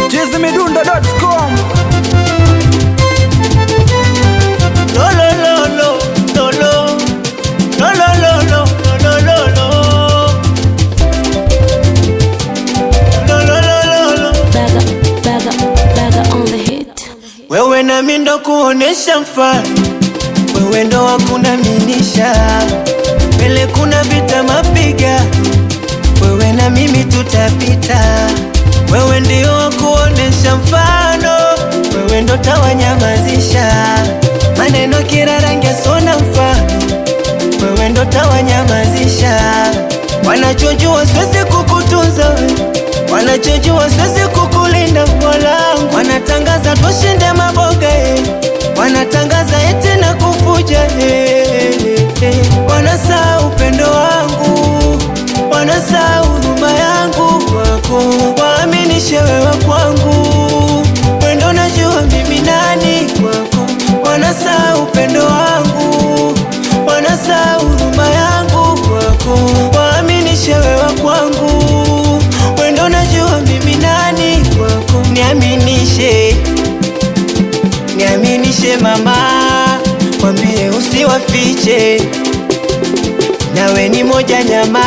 chizimidundo.com Lo lo lo lo lo lo lo lo lo lo lo lo lo lo lo lo lo Bagger, bagger, bagger on the hit. wewe nami ndo kuonesha mfano, wewe ndo wakunaminisha mbele, kuna vita mapiga, wewe na mimi tutapita, wewe ndio wakuonesha mfano, wewe ndo tawanyamazisha maneno kila rangi sona mfano, wewe ndo tawanyamazisha wanachojua siwezi kukutunza wewe wanachojua siwezi kukulinda mwalangu, wanatangaza tushinde maboga eh. wanatangaza eti na kufuja eh, eh. wanasaa upendo wangu, wanasaa huruma yangu kwako, waaminishe wewe kwangu, wendo najua mimi nani kwako, wanasaa upendo wangu, wanasaa huruma yangu kwako, waaminishe wewe kwangu, wendo najua mimi nani kwako, niaminishe niaminishe mama, mwambie usiwafiche, nawe ni moja nyama,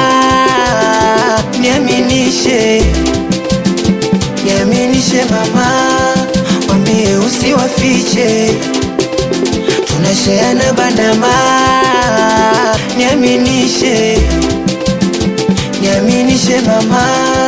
niaminishe, niaminishe mama, mwambie usiwafiche, tunasheana bandama, niaminishe, niaminishe mama.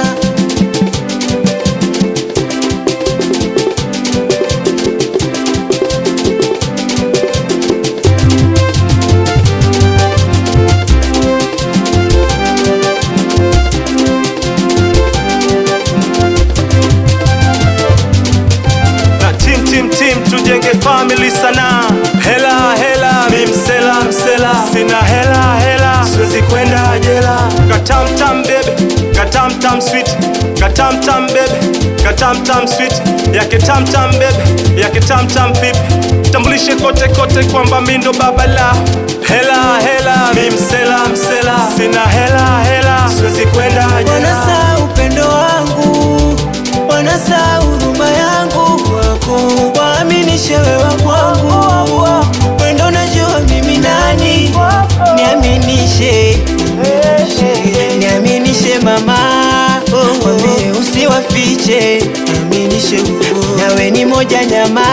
na tim tim tim tujenge family sana hela hela mi msela msela sina hela hela siwezi kwenda jela katamtam bebe katamtam sweet katamtam bebe katamtam sweet yake tamtam bebe yake tamtam pipi tambulishe kote kote kwamba mi ndo baba la hela hela mi msela msela sina hela hela siwezi kwenda jela Wanasa upendo wangu, wanasa huruma yangu kwako, waaminishe wewe kwangu, wendo najua mimi nani, niaminishe, niaminishe mama, wambie usiwafiche, niaminishe nawe ni moja nyama,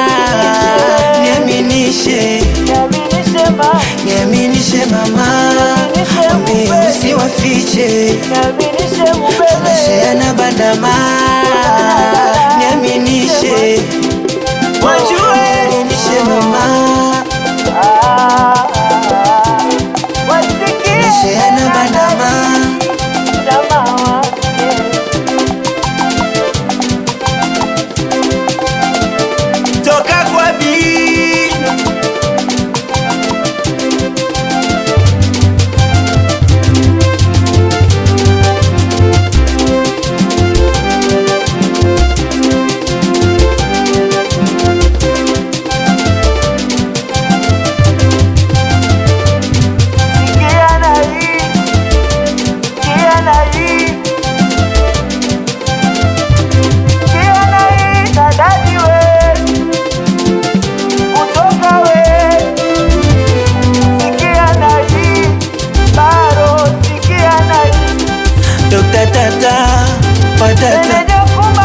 niaminishe, niaminishe mama, wambie usiwafiche tunasheana bandama, niaminishe, wajue niaminishe mama, tunasheana bandama, toka kwa bii Dokta tata patata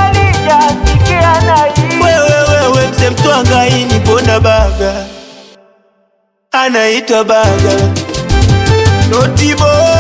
wewe wewe mse mtwangaini pona baga anaitwa baga notibo